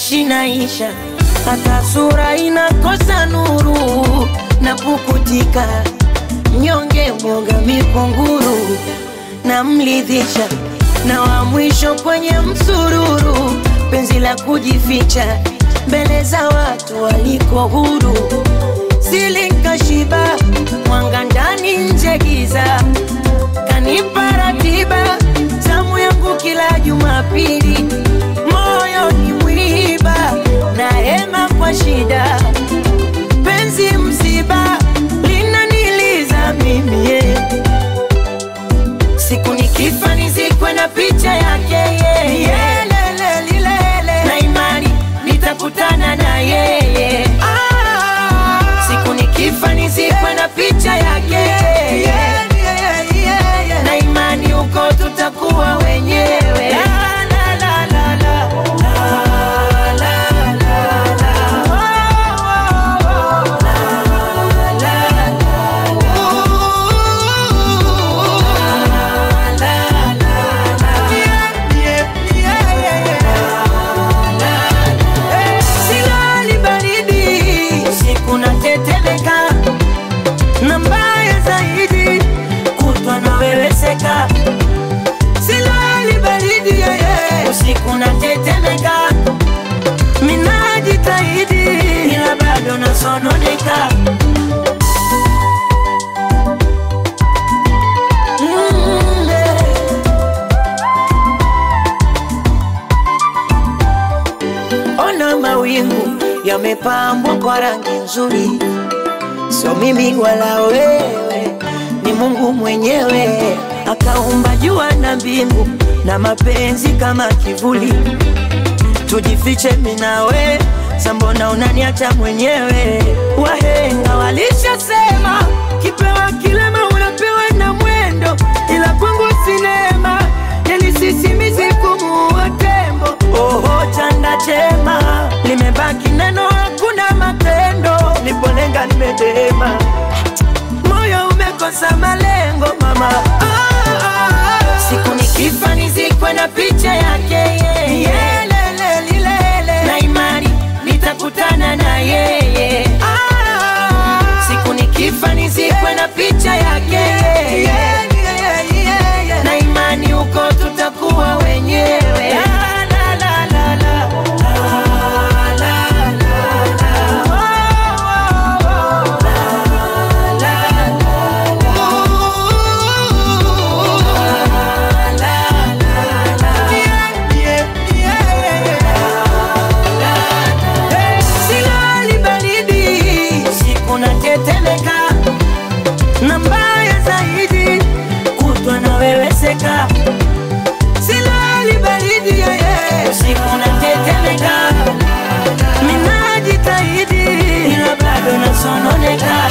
naishi naisha, hata sura inakosa nuru na pukutika, mnyonge mwoga mikunguru na mlidhisha, na wa mwisho kwenye msururu, penzi la kujificha mbele za watu waliko huru, silinkashiba mwanga ndani nje giza, kanipa ratiba zamu yangu kila Jumapili, moyo ni mwiba na hema kwa shida, penzi msiba linaniliza mimi yeah. Siku nikifa nizikwe na picha yake yeye yeah. Lele, lilele. na imani nitakutana na yeye Siku nikifa nizikwe na picha yake yeah. na imani huko tutakuwa wenyewe la, la, la, la, la. La, la, la, la. Oh, oh, oh. La, la, la, Silali baridi usiku natetemeka, na mbaya zaidi kutwa naweweseka. Silali baridi yeye usiku natetemeka, minajitahidi ila bado nasononeka. Mm, eh. Ona mawingu yamepambwa kwa rangi nzuri, sio mimi wala wewe, ni Mungu mwenyewe akaumba jua na mbingu na mapenzi kama kivuli. Tujifiche mimi na we, sambona unaniacha mwenyewe? Wahenga walishasema kipewa kilema unapewa na mwendo, ila kwangu sinema yani sisimizi kumuua tembo. Oho, chanda chema limebaki neno, hakuna matendo. Nipolenga nimedema, moyo umekosa malengo mama. Ah, ah, ah. Siku nikifa nizikwe na picha yake yeye Yelele, lilele. na imani nitakutana na yeye Siku nikifa nizikwe na picha yake na imani huko tutakuwa wenyewe La, la, la, la, la. La, la, la, la. Oh, oh, oh. La, la, la, la. La, la, la, la. Silali baridi usiku natetemeka, na mbaya zaidi kutwa naweweseka. Silali baridi yeye usiku natetemeka, minajitahidi ila bado nasononeka.